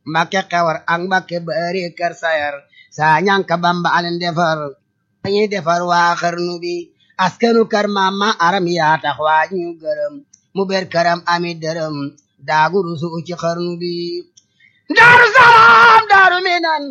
Mbàkke xewar ak Mbàkke bari kër sayar saa ñànka Bamba alen defar dañuy defar waa xarnu bi askanu kër mama aram yaa tax waa ñu gërëm mu ber këram ami dërëm daagu rusu ci xarnu bi daaru salaam daaru minan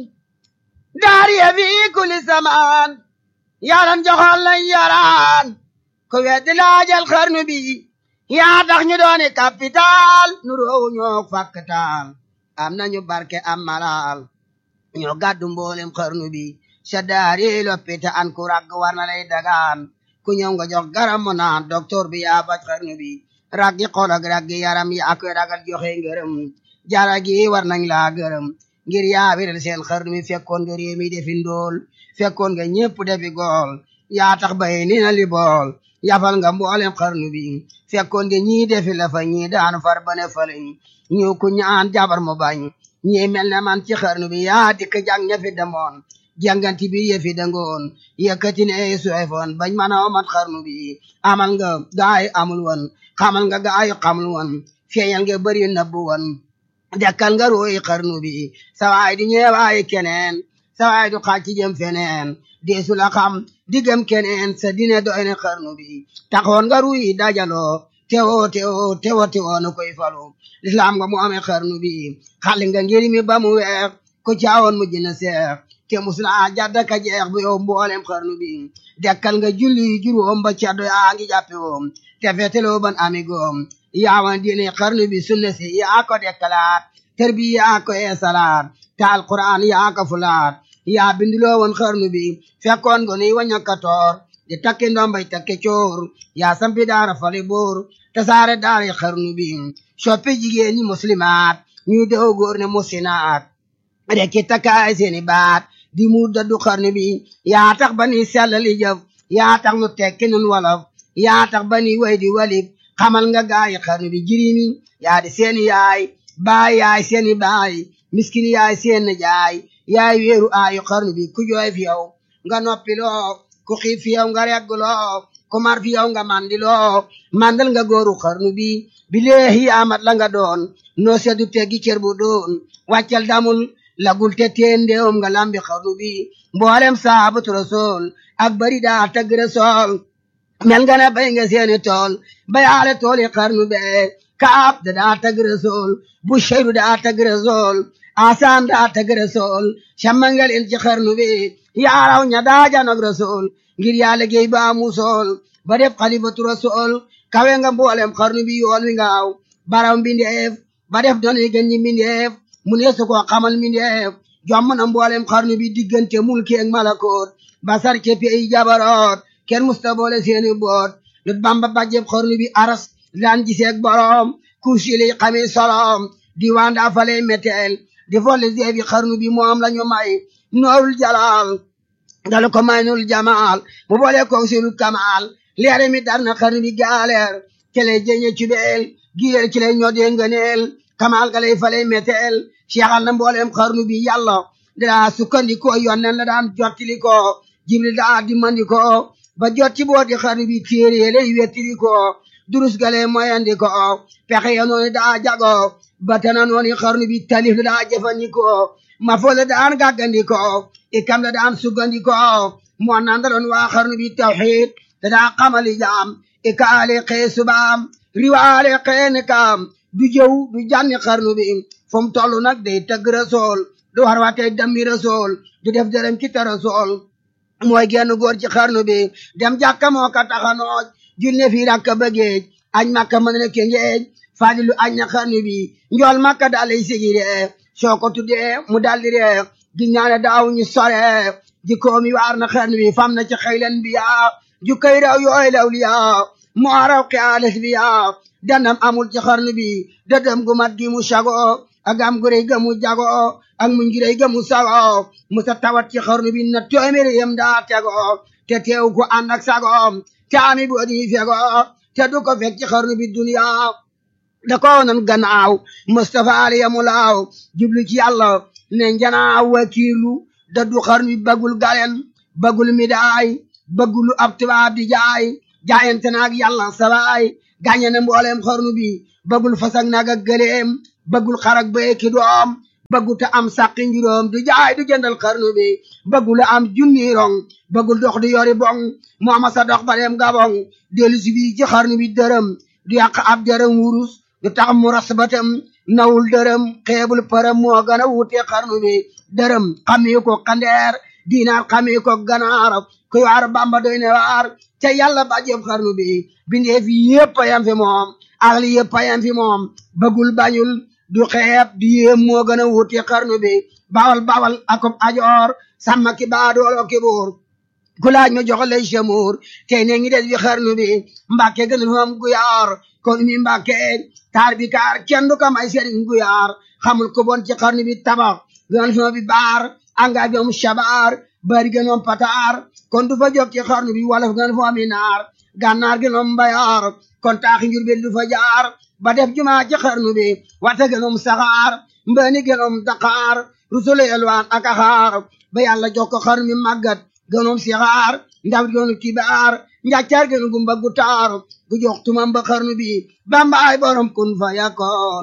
daar ya fi kulli samaan yaran joxal lañ yaraan ko weddi laajal xarnu bi yaa tax ñu dooni capital nu roowu ñoo fakkatal am nañu barke am malal ñoo gàddu mboolem xarnu bi sa daari loppita an ku ragg war na lay dagaan ku ñëw nga jox garam mu naan docteur bi yaa faj xarnu bi raggi xol ak raggi yaram yi ak ragal joxe ngërëm jara gi war nañ laa gërëm ngir yaa wiral seen xarnu bi fekkoon nga réew mi defi ndool fekkoon nga ñépp defi gool yaa tax bay ni na li bool yafal nga mboolem xarnu bi fekkoon nga ñii defi la fa ñii daan far bane falañ ñu ku ñaan jabar mu bañ ñii mel ne man ci xarnu bi yaa dikk jàng ña fi demoon jànganti bi yëfi dangoon yëkkati ne suefoon bañ mën a mat xarnu bi amal nga gaay amul woon xamal nga gaay xamul woon feeñal nga bëri nëbbu woon dekkal nga ruuy xarnu bi sawaay di ñeewaay keneen sawaay du xaaj ci jëm feneen deesu la xam diggam keneen sa dine doy ne xarnu bi taxoon nga ruuy dajaloo tewo tewo tewo tewo nu koy falu lislaam nga mu amee xarnu bi xali nga ngir mi ba mu weex ko caawoon mu jëna seex te musula jadda ka jeex bu yow mboolem xarnu bi dekkal nga julli juróom ba caddo yaa ngi jàppe woom te feteloo ban amigoom yaawan diine xarnu bi sunna si yaa ko dekkalaat terbi yaa ko eesalaat te alquran yaa ko fulaat yaa binduloo woon xarnu bi fekkoon ngo ni wañaka toor di takki ndombay takke coor yaa sampi daara fali boor te saare daara xarnu bi soppi jigéen ñi muslimaat ñuy dew góor ne musinaat rekki takkaay seeni baat di mu daddu xarnu bi yaa tax ba ni sellali jëf yaa tax nu tekki nun wolof yaa tax ba ni way di walif xamal nga gaayi xarnu bi jirimi yaa di seeni yaay baay yaay seeni baay miskin yaay seen jaay yaay weeru aayu xarnu bi ku jooy fi yow nga noppiloo ku xiif fi yow nga regguloo ku mar fi yow nga mandiloo mandal nga góoru xarnu bi bileehi amat la nga doon noo seddu teggi cër bu doon wàccal damul lagul te teen ndeewum nga lambi xarnu bi mboolem saabatu rasool ak bari daa tagg rasool mel nga ne bay nga seeni tool bayaale tooli xarnu be kaab da daa tagg rasool bu sheyru daa tagg rasool asaan daa tagg rasool cammangal il ci xarnu bi yaaraw ña daa janog rasool ngir yaa liggéey ba musool ba def xalifatu rasool kawe nga mboolem xarnu bi yoon wi ngaaw baraw mbindeef ba def doon gën ñi mbindeef mu ne su ko xamal mbindeef jomm na mboolem xarnu bi diggante mulki ak malakoot basar ke pey jabaroot kenn musta boole seeni boot lut bamba bajjeb xarnu bi aras daan giseeg boroom kursi li xami solom diwaan daa faley meteel di folli zeebi xarnu bi moom lañu may noorul jalaal dalu ko may nul jamaal mu boole ko silul kamaal leere mi dar na xarnu bi gaaleer kele jeñe cubeel gileer ci lay ñodee ngëneel kamaal ga lay faley meteel seexal na mboolem xarnu bi yàlla daa sukkandikoo yonnen la daan jottili ko jibril daa dimmandi ko ba jot ci booti xarnu bi téere lay wettili ko durus gale moyandi ko pexe ya noonu daa jago batana noonu xarnu bi talif la daa jëfandikoo ma fo la daan gàggandikoo ikam la daan suggandikoo moo nandaloon waa xarnu bi tawxiid da daa xamali jaam ikaale xee subaam riwaale xee nikaam du jëw du jànni xarnu bi fu mu toll nag day tëgg rasool du war waatee dammi rasool du def dërëm ci te rasool mooy genn góor ci xarnu bi dem jàkka moo ka taxanooj julne fii rakka bëggeej añ makka mën na ke ngeej fadilu añ na xarnu bi njool makka dalay sigire soo ko tuddee mu daldi ree gi ñaane daaw ñu sore jikkoomi waar na xarnu bi fam na ci xëylen bi yaa jukkay raw yooy law li yaa moo raw xiyaalet bi yaa danam amul ci xarnu bi dëdëm gu mat gi mu sago ak am gu rëy ga mu jago ak muñ gi rëy ga mu sago mu sa tawat ci xarnu bi na téeméeri yem daa tego te teew ko ànd ak sago te ami bu di fego te du ko fekk ci xarnu bi duniya da ko nan gannaaw Mustafa aliyamu laaw jublu ci yàlla ne njanaaw wakiilu da du xarnu bi bagul galen bagul midaay bagulu ab tubaab di jaay jaayante naag yàlla sabaay gàññe na mboolem xarnu bi bagul fasak naag ak gëleem bagul xarak ba ki doom bëgguta am sàqi njuróom du jaay du jëndal xarnu bi bëggula am junni rong bëggul dox di yori bong mu ama sa dox ba dem gabong dellu si fii ci xarnu bi dërëm du yàq ab dërëm wurus du tax mu ras batam nawul dërëm xeebul përëm moo gën a wuute xarnu bi dërëm xamee ko kandeer dinaar xamee ko ganaar ku yaar bamba doy ne waar ca yàlla ba jëb xarnu bi bindee fi yëpp a yam fi moom axli yëpp a yam fi moom bëggul bañul du xeeb du yéem moo gën a wuute xarnu bi bawal bawal akob ajoor sàmma ki baadoolo ki buur ku laaj ma jox lay chamour tey ne ngi des bi xarnu bi mbàkke gënul moom guyaar kon mi mbàkke taar bi kaar kenn du ko may sëriñ guyaar xamul ko bon ci xarnu bi tabax gënal fi bi baar anga bi moom shabaar bari gënoom pataar kon du fa jóg ci xarnu bi wala gënal fi mi naar gànnaar gënoom mbayaar kon taaxi njur bi du fa jaar ba def jumaa ci xarnu bi wata gënoom saxaar mbëni gënoom daqaar rusule elwaan ak axaar ba yàlla jox ko xarnu bi màggat gënoom sixaar ndaw gënu kibaar njàccaar gënu gumba gu taar gu jox tumam ba xarnu bi bambaay borom kun fa yakoon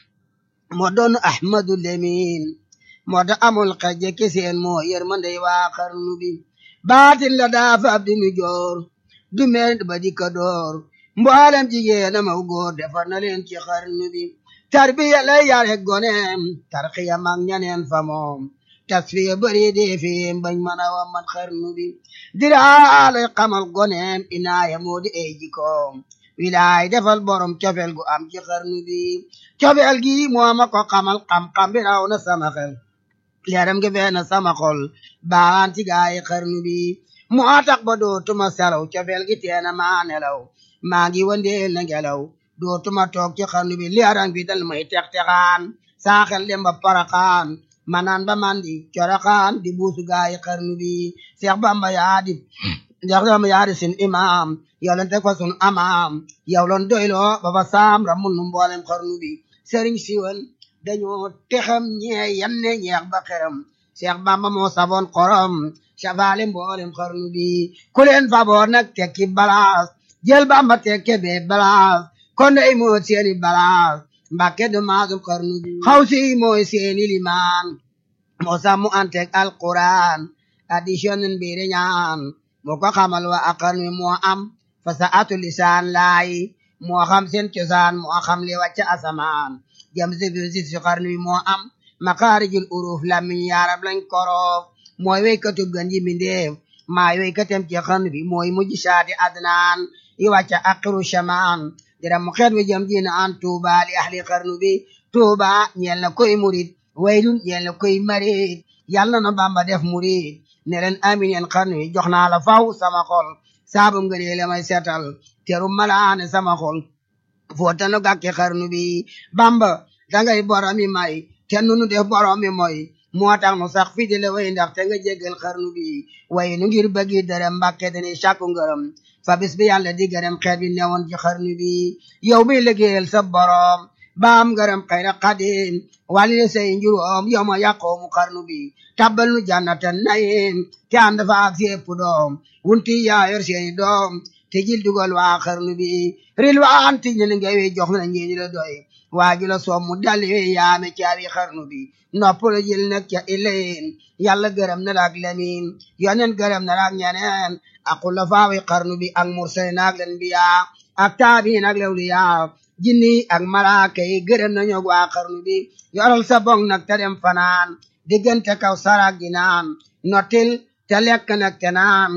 moo doon ahmadu lemin moo da amul xejje ki seen moo yërmande waa xarnu bi baatin la daafa ab dinu joor du meen ba di ka door mboolem jigéen amaw góor defar na leen ci xarnu bi tarbiya lay yare goneem tarxiya mag ñaneen fa moom tasfiya bëri dee fi bañ mën a wa man xarnu bi diraalay xamal goneem inaaya moo di ay jikoom wilaay defal borom cofeel gu am ci xarnu bi cofeel gi moo ma ko xamal xam-xam bi raw na sama xel leeram gi fee na sama xol baan ci gaayi xarnu bi moo tax ba dootuma selaw cofeel gi teena maa nelaw maa ngi wandeel na ngelaw dootuma toog ci xarnu bi leeram bi dal may tex-texaan saa xel dem ba paraxaan manaan ba mandi coraxaan di buusu gaayi xarnu bi Seex Bamba yaa di Seex Bamba yaa di sin imaam yow lan teg fa sun amaam yow lan doyloo ba fa saam ramul nu mboolem xarnu bi sëriñ siwan dañoo texam ñee yanne ñeex ba xeram Seex Bamba moo saboon xorom safaale mboolem xarnu bi ku leen faboon nag tekki balaas jël Bamba tekke be balaas kon day moo seeni balaas Mbàkke du maasum xarnu bi xaw si mooy seeni limaan moo sàmmu antek alquran addition mbiri ñaan moo ko xamal wa a xarnu bi moo am fa sa atu lisaan laay moo xam seen cosaan moo xam li wàcc asamaan jam si fi si xarnu bi moo am makaarijul uruf lamiñ yaarab lañ koroof mooy weykatu gën ji mbindeef maa weykatem ci xarnu bi mooy mujj saati adnaan yi wàcc aqiru shamaan dira mu xeet wi jëm diina an tuuba li ahli xarnu bi tuuba ñeel na koy murid waylun ñeel na koy marid yàlla na bamba def murid ne leen amin yeen xarnu yi jox naa la faw sama xol saabu ngënee la may seetal teru malaane sama xol footanu gàkki xarnu bi bamba dangay boromi may te nunu def boromi moy moo tax nu sax fi di la way ndax te nga jéggal xarnu bi way nu ngir bëggi dërëm mbàkke dani sàkku ngërëm fa bis bi yàlla di gërëm xeet bi newoon ci xarnu bi yow mi liggéeyal sa borom baam gërëm xayra xadim wàlli say njuróom yow ma yàqoomu xarnu bi tabbal nu jannatan nayim te ànd fa ak sépp doom wunti yaa yor seeni doom te jil dugal waa xarnu bi rilwaan ti ñen nga wi jox na ñeeni la doy waaju la soom mu dali wi yaame caabi xarnu bi nopp la jël nag ca ilayin yàlla gërëm na la ak lamin yonen gërëm na la ak ñeneen ak xulafaawi xarnu bi ak mursalin ak lanbiya ak taabiin ak lawliya jinni ak malaaka yi gërëm nañu ak waa xarnu bi yoral sa bong nag te dem fanaan diggante kaw sarak gi naan nottil te lekk nag te naan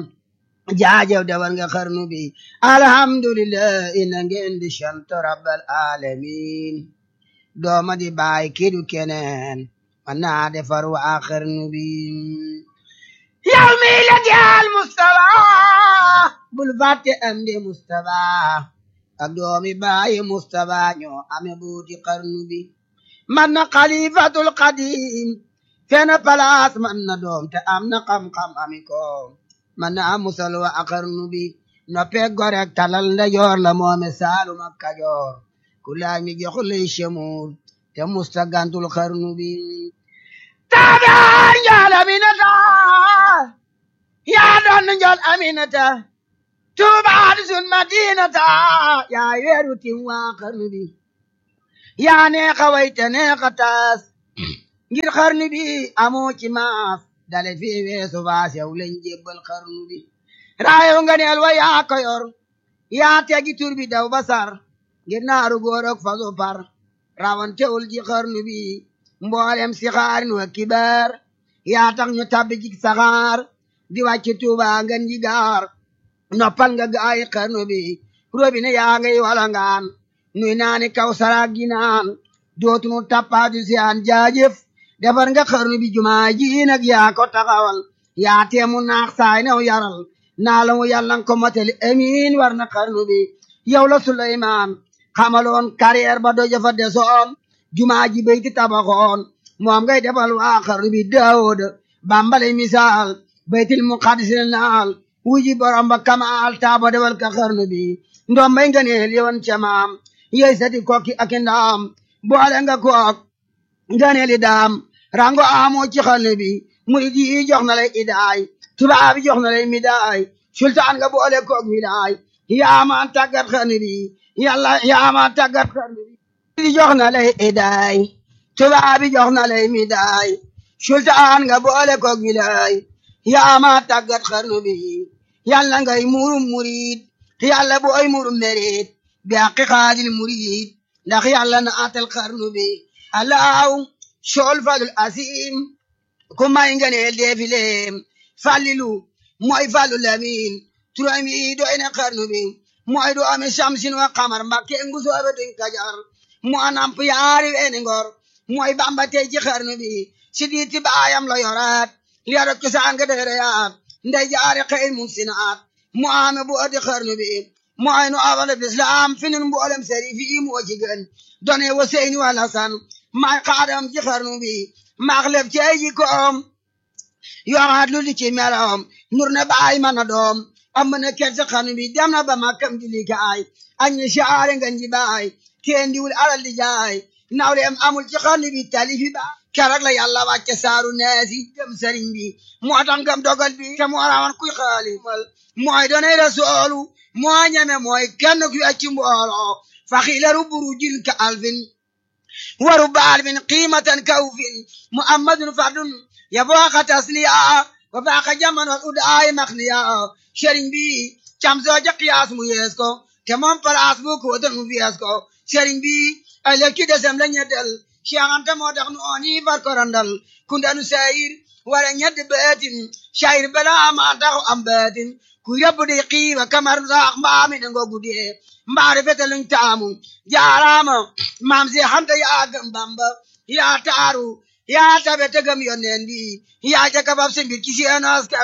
jaajew dawal nga xarnu bi alhamdulillah ina ngeen di sant rabbal alamin dooma di baay kidu keneen man naa defar waa xarnu bi yow mi la jaal Mustafa bul fàtte am di Mustafa ak doomi baayi Mustafa ñoo ame buuti xarnu bi man na xalifatul qadim fena palaas man na doom te am na xam-xam ami ko man na am musal wa a xarnu bi noppee gorek talal nda joor la moome saalum ak kajoor ku laaj mi jox lay chemul te musta gantul xarnu bi taabaan njool aminata yaa doon njool aminata tuubaat sun madinata yaa weeru tim waa xarnu bi yaa neexa way te neexa taas ngir xarnu bi amoo ci maas dale fi weesu baas yow lañ jébbal xarnu bi raayo nga neel wa yaa ko yor yaa tegi tur bi daw basar ngir naaru góor ak fasu par rawantewul ji xarnu bi mboolem si xaarin wa kibaar yaa tax ñu tabbi ci saxaar di wàcc tuuba ngan ji gaar noppal nga gaayi xarnu bi robine yaa ngay walangaan nuy naani kaw saraag gi naan dootunu tappaatu si aan jaajëf defar nga xarnu bi jumaa ji nag yaa ko taxawal yaa teemu naax saay new yaral naa la mu yàlla ko motali amiin war na xarnu bi yow la Suleymaan xamaloon carrière ba doja fa desoon jumaa ji bayti tabaxoon moom ngay defal waa xarnu bi Daawud bambale misaal baytil muqaddis naal wuji borom ba kamaal taaba defal ka xarnu bi ndoom bay nga neel yoon ca maam yey sati kokki ak ndaam boole nga kook nga neeli daam rango amoo ci xarnu bi murid yi jox na lay idaay tubaab yi jox na lay midaay sultaan nga boole kook midaay yaama tàggat xarnu bi yàlla yaama tàggat xarnu bi jox na lay idaay tubaab yi jox na lay midaay sultaan nga boole kook midaay yaama tàggat xarnu bi yàlla ngay murum murid yàlla booy murum merit bi àqi xaadil murid ndax yàlla na atal xarnu bi alaaw sool falul asim ku may nga ne deefileem fallilu mooy fallu lamin turam yi doy na xarnu bi mooy do ame samsin wa xamar mbakke ngu soobe duñ kajar mu anamp yaari weeni ngor mooy bamba tey ci xarnu bi si diiti baayam la yoraat li arok cosaan nga dereyaat ndey jaari xëy mun sinaat mu ame bu adi xarnu bi mu ay nu awala bislam fi nun mboolem seri fi moo ci gën done wa seyni wala san may xaadam ci xarnu bi maax lef ci ay jikkoom yoraat lu di ci meloom nur na baay mana doom am na ker ci xarnu bi dem na ba makkam di likaay añi saare nga nji baay kenn diwul alal di jaay nawleem amul ci xarnu bi talifi ba keroog la yàlla wàcce saaru neesi dem sëriñ bi moo tax ngam dogal bi te moo rawan kuy xaali mooy donay rasoolu moo ñeme mooy kenn ku wecci mbooloo faxilaru burujin ka alfin waru baalfin qiimatan kawfin muhammadun fardun yafooqa tasniya wa baaqa jamanol udaay maxniya sëriñ bi cam sooja qiyaas mu yees ko te moom palaas bu ko doon mu fiyees ko sëriñ bi ay lekki desem la ñeddel Cheikh Anta moo tax nu ooni far ko randal kundanu sayir wara ñeddi beetin sayir bala ma tax am beetin ku yëpp di xiiba kamar saax mbaami ne ngo guddee mbaari fete luñ taamu jaaraama maam si Anta yaa gëm Bamba yaa taaru yaa tabe te gëm yonneen bi yaa jaka fab si mbir ci seen askan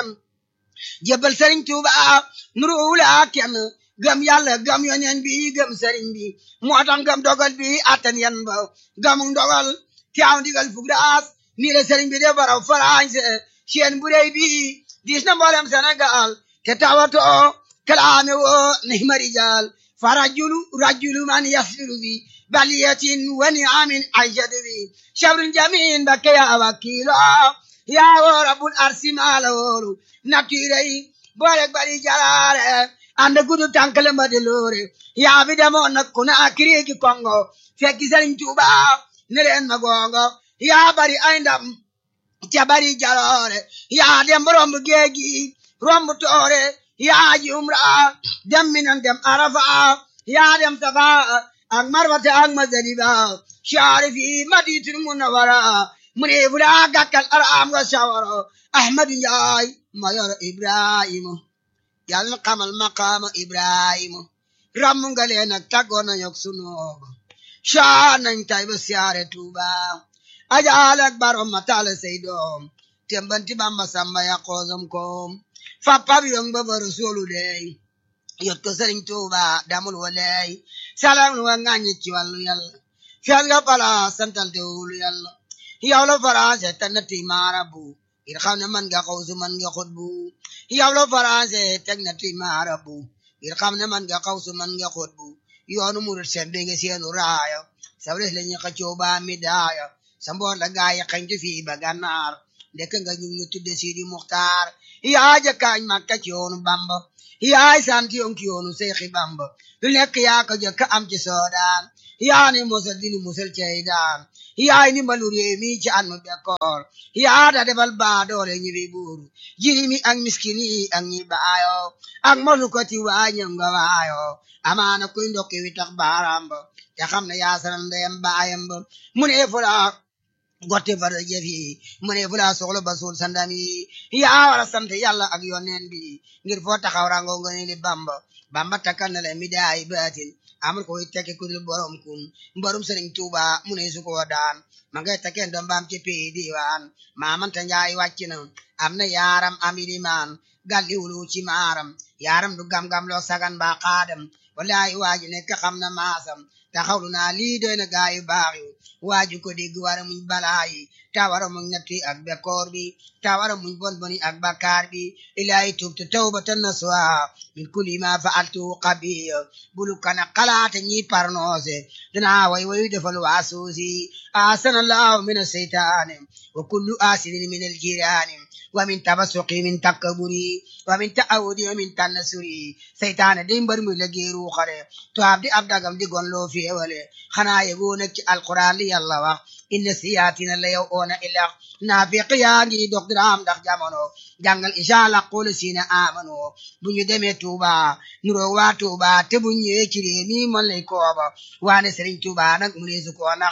jébbal Sëriñ Tuuba nuru wula kenn gëm yàlla gëm yonneen bi gëm sëriñ bi moo tax gëm dogal bi attan yan ba gëm dogal te am digal fug daas nii la sëriñ bi de baraw farañse seen bu rëy bi diis na mboolem Sénégal te tawato kalaame wo nihma rijal fa rajulu rajulu man yasiru bi baliyatin wa niamin aishadu bi shabrun jamin bakke ya wakilo ya wo rabbul arsi mala woru natirey boolek bari jalaare ande gudu tankale mbadi loore yaa fi demoon nag ku ne akiriki kongo fekki Sëriñ Tuuba ne leen ma gongo yaa bari ay ndam ca bari jaloore yaa dem romb géegi romb toore yaa ji umra dem minan dem arafa yaa dem safa ak marwata ak mazaliba shaari fi maditul munawara mu ne fu daa gàkkal araam nga shawara ahmadu njaay ma yor ibrahima yàlla na xamal maqaama ibrahima ramm nga leen ak tàggoo nañ ak sunooba shaa nañ tay ba siyaare tuuba ajaal ak barom ma taala say doom tembanti bamba samba ya koosam koom fa pab yong ba bara soolu dey yot ko sëriñ tuuba damul wa ley salam wa ŋàññi ci wàllu yàlla fiyal nga pala santal te wulu yàlla yow la faransé tannati maarabu ngir xam ne man nga xawsu man nga xutbu yow la faransé teg na ti maarabu ngir xam ne man nga xawsu man nga xutbu yoonu murit seen bi nga seenu raaya sabres la ñu xëccoo ba mi daaya sa mboor la gaaya xañtu fii ba gànnaar ndekk nga ñu ñu tudde Sidi Muxtaar yaa jëkkaañ Makka ci yoonu Bamba yaay sant yoon ki yoonu Seexi Bamba lu nekk yaa ko jëkk am ci soodaan yaa ni musal dinu musal cey daan yaay ni mbalu réew mi ci an mu bekkoor yaa da defal baa doole ñi fi buur jirimi ak miskin yi ak ñi baayo ak mosu ko ci waañam nga waayo amaana kuy ndokki wi tax baaraam ba te xam ne yaa sanal ndeyam baayam ba mu ne fula gotte fara jëf yi mu ne fula soxla ba suul sandam yi yaa war a sant yàlla ak yoneen bi ngir foo taxaw rango nga ne li bamba bamba takkal na la mi daay baatin amul koy tekki ku dul borom kun borom sëriñ tuuba mu ne su ko daan ma ngay tekkeen doom baam ci pii diwaan maamanta njaay wàcc na am na yaaram am ilimaan galli wulu ci maaram yaaram du gam-gam loo sagan ba xaadam wallahi waaji nekk xam na maasam taxawlu naa lii doy na gaayu baax yi waaju ko dégg wara muñ balaa yi ta wara muñ ñetti ak bekkoor bi ta wara muñ bon boni ak bakkaar bi ilaahi tubtu tawbatan nasuha min kulli ma fa'altu qabiya bulu kana xalaate ñi parnoose dinaa way wayu defal waasuusi asanallahu min aseytaani wa kullu asidin min aljiraani wa min tabasuqi min takkaburi wa min ta'awudi wa min tannasuri seytaane di mbar muy liggéey ruuxale to abdi ab dagam di gon loo féewale xanaa yegoo nag ci alquran li yàlla wax inna siyaatina la yow oona ilax naafiq yaa ngi dox diraam ndax jamono jàngal inshallah qul sina amano bu ñu demee Tuuba nuroo waa Tuuba te bu ñëwee ci réew mi mën lay kooba waane Sëriñ Tuuba nag mu ne su ko nax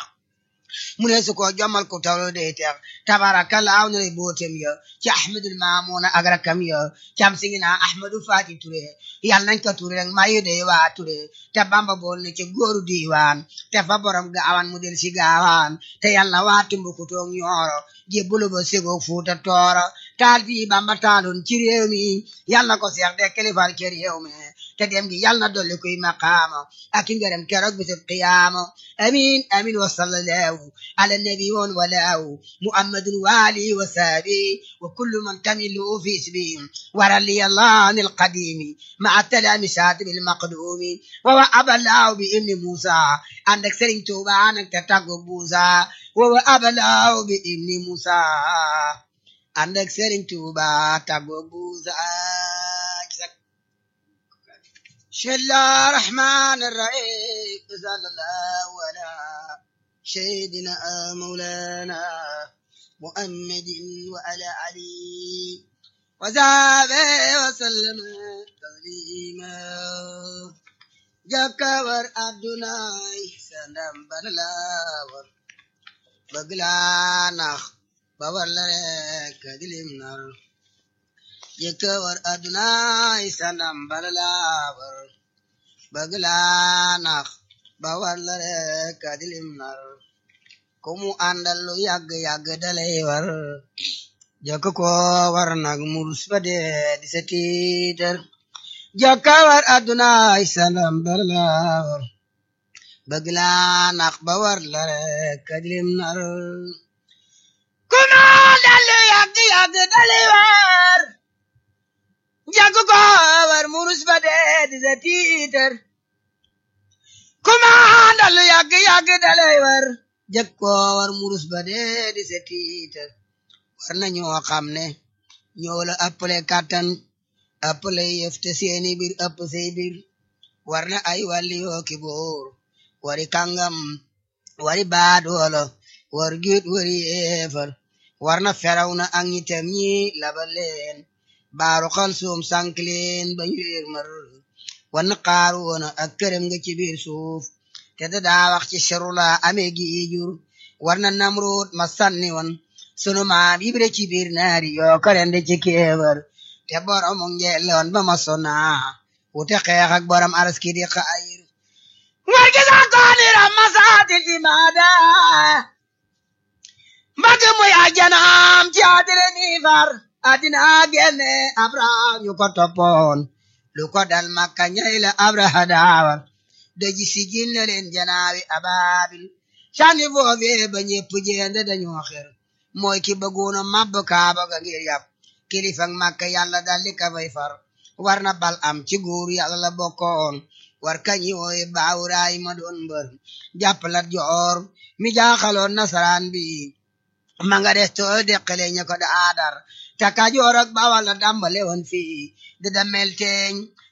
mu ne su ko jommal ko tawlo de teex tabarakalla aw na lay bootem ya ci ahmadul maamuna ak rakam ya cam singi naa ahmadu fati ture yàlla nañ ko ture rek mayu de waa ture te bamba bool ne ci góoru diiwaan te fa borom gaawan mu del si gaawaan te yàlla waa tumbukutoog ñooro jébbulu ba segoog fuuta tooro taal fii bamba taaloon ci réew mi yàlla ko seex de kilifal ci réew mi te dem gi yàlla na dolli kuy maqaama ak i ngërëm keroog bisub qiyaama amin amin wa sallallahu ala nabi woon walaahu muhammadun waali wa saabi wa kullu man tamilu fi isbi warali allah an alqadimi maa talamisat bilmaqdumi wa wa abalaahu bi ibni musa ànd ak sëriñ tuuba nag te tàggu buusa wa wa abalaahu bi ibni musa ànd ak sëriñ tuuba tàggu buusa بسم الله الرحمن الرحيم صلى الله على سيدنا مولانا محمد وعلى علي وصحبه وسلم تسليما جكور أدناي سلام بلاور بغلانخ بورلك دلم نار jëkkëwar adunaay sanam balalaawar bëgg laa nax ba war la rek adilim nar ku mu àndal lu yàgg yàgg dalay war jëkk ko war nag murus ba dee di sa tiitar jëkkëwar adunaay sanam balalaawar bëgg laa nax ba war la rek adilim nar ku mu àndal lu yàgg yàgg dalay war jàkk ko war murus ba dee di sa tiitar kumaandal lu yàgg yàgg dalay war jàkk ko war murus ba dee di sa tiitar war na ñoo xam ne ñoo la ëppale kàttan ëppale yëf te seeni biir ëpp say biir war na ay wàlli yoo ki boor wari kàngam wari baadoolo war giit wari eefar war na feraw na ak ñitam ñi labal leen baaru xal suum sànk leen ba ñu wéer mar wan xaaru woona ak këram nga ci biir suuf te da daa wax ci serula amee gi jur war na namroot ma sànni woon sunu maam ibre ci biir naari yoo karende ci kéebar te borom ngeeloon ba ma sona wute xeex ak borom araski di xayir war gi sa koonira masaatil imaada mbagg muy ajanaam ci adire ni far adina genne abraham ñu ko toppoon lu ko dal makka ñay la abraha daawar daji sigil na leen janaawi ababil sànni foofee ba ñepp jeende dañoo xer mooy ki bëggoona mabb kaaba ga ngir yàpp kilifak makka yàlla daldi ka fay far war na bal am ci góor yàlla la bokkoon war kañi wooye baawuraay ma doon mbër jàppalat joor mi jaaxaloon nasaraan bi ma nga des too deqale ña ko da aadar taka joor ak bawal la dambale woon fii di da melteeñ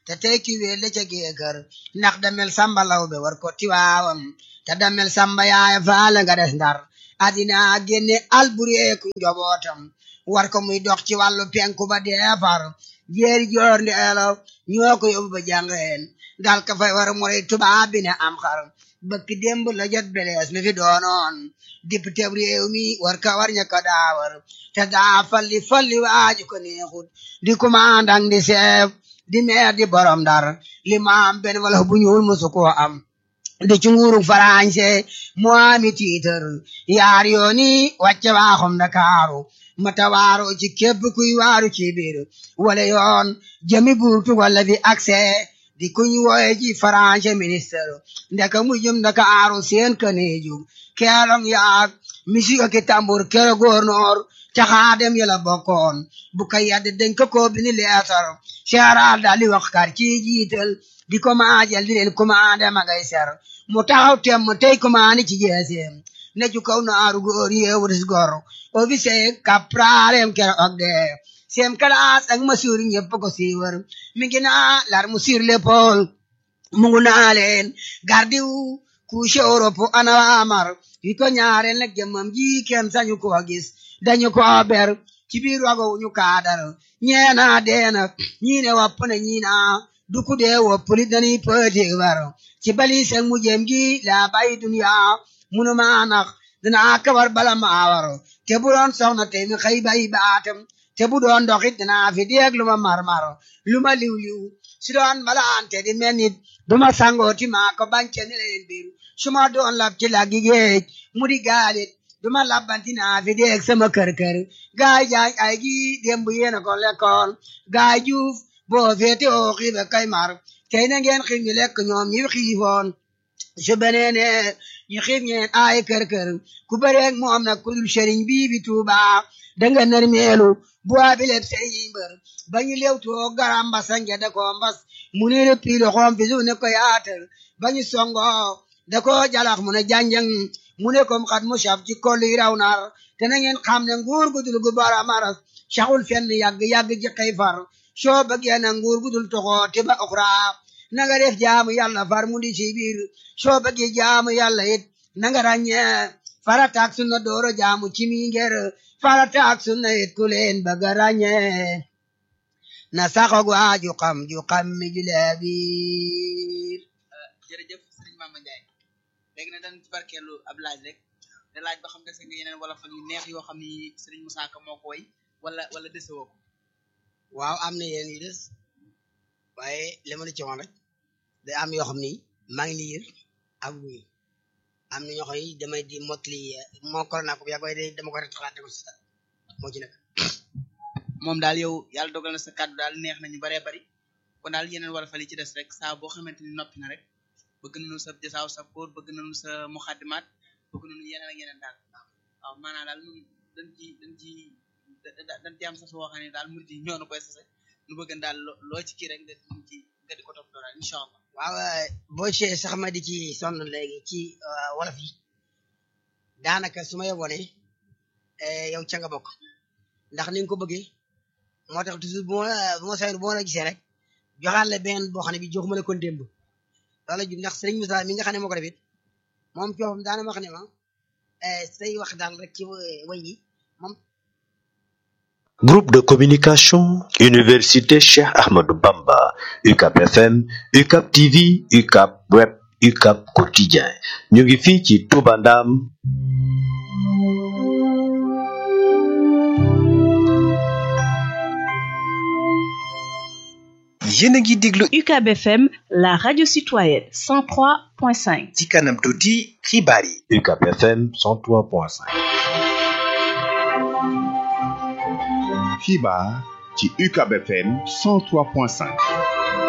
te tey ki wéel la ca géekër ndax damel samba law be war ko tiwaawam te damel samba yaaya faala nga des ndar adina génne albureeku njobootam war ko muy dox ci wàllu penku ba deefar jeeri joor ndeelo ñoo ko yóbbu ba jàngeen dal ka fay war mu rey tubaab bi ne am xar bëkk démb la jot belees mi fi doonoon député réew mi war ka war ña ko daawar te daa falli falli waaju ko neexut di commandant di chef di maire di borom dar li ma am benn wala bu ñuul musu koo am di ci nguuru français mu ami tiitar yaar yooni wàcce waaxum Ndakaaru mata waaro ci képp kuy waaru ci biir wala yoon jëmi buurtu wala fi accès di kuñ wooye ci français ministre ndeka mu jëm Ndakaaru seen kaneeju keelong yaag misio ki tambur kero gouverneur caxaadem yala bokkoon bu ka yadde dañ ko ko bini leetar seeraal daal di wax kar ci jiital di ko maajal di leen commandé ma ngay ser mu taxaw tem mu tey commandé ci jeeseem ne ju kaw naaru góor yeewuris gor officier capralem kero og de sem kalaas ak masuur ñëpp ko siiwar mi ngi naa lar mu sur l'épaule mu ngu naa leen gardiw couche Europe ana amar yi ko ñaareel nag jëmmam ji kenn sañu ko gis dañu ko ber ci biir wago ñu kaadar ñeena deena ñii ne wopp na ñii na duku dee wopp li dañuy pëti war ci bali seen mu jëm gi la bay dunya munu maa nax dinaa kawar bala maa war te bu doon soxna te mi xëy bay baatam te bu doon doxit dinaa fi deeg lu ma marmar lu ma liw liw si doon malaante di mel nit du ma sangooti maa ko bance ne leen biir su ma doon lab ci laggi géej mu di gaalit du ma labbanti naa fi deeg sama kër kër gaay jaay ay gi démb yéena ko lekkoon gaay juuf boo feete oo xiibe kay mar tey na ngeen xiif ñu lekk ñoom ñi xiifoon su beneene ñu xiif ñeen ay kër kër ku bëreeg moom nag ku dul sëriñ bii bi tuuba danga nar meelu bu abi leb sëriñ mbër ba ñu lew too garam mbasa ngede ko mbas mu ne le piilo xoom fi su ne ko yaatal ba ñu songo da ko jalax mu ne janjang mu ne kom xat mu saf ci kolli raw nar te na ngeen xam ne nguur gu dul gu bara maras saxul fenn yàgg yàgg ji xëy far soo bëggee na nguur gu dul toxoo te ba uxra na nga def jaamu yàlla far mu di ci biir soo bëggee jaamu yàlla it na nga ràññee farata ak sunna dooro jaamu ci mi ngir farata ak sunna it ku leen bëgg a ràññee na saxoog waa ju xam ju xam mi ju lee biir jërëjëf sëriñ Mama Ndiaye léegi nag dañ ci barkeelu ab laaj rek te laaj ba xam dese nga yeneen wala fan yu neex yoo xam ni sëriñ Moussa Ka moo ko woy wala wala dese woo ko waaw am na yéen yu des waaye li ma la ci wax rek day am yoo xam ni maa ngi liir ak wuy am na ñoo xam ni damay di motli moo corona ko bu yàgg waaye day dama ko retaxaate ko si moo ci nekk moom daal yow yàlla dogal na sa kàddu daal neex nañu baree bari kon daal yeneen wala fan yi ci des rek saa boo xamante ni noppi na rek bëgg nañu sa jasaaw sa koor bëgg nañu sa muxaddimaat bëgg nañu yeneen ak yeneen daal waaw maanaam daal ñun dañ ci dañ ci dañ ci am sa soo xam ne daal murid yi ñoo na koy sase nu bëgg daal loo ci kii rek nga di ci nga di ko topp daal incha allah waaw boo ci sax ma di ci sonn léegi ci wolof yi daanaka su ma yeboo ne yow ca nga bokk ndax ni nga ko bëggee moo tax toujours bu ma bu ma sayoon bu ma la gisee rek joxaat la benn boo xam ne bi joxuma la kon démb loolu ju ndax sëriñ Moussa mi nga xam ne moo ko defit moom coofam daana wax ne ma say wax daal rek ci way yi moom Groupe de communication Université Cheikh Ahmadou Bamba UCAP FM UCAP TV UCAP Web UCAP Quotidien ñu ngi fii ci Touba Ndam yéen a ngi déglu UCAB FM la radio citoyenne 103.5 ci kanam tuuti xibaar yi UCAP FM 103.5 xibaar ci UCAB FM 103.5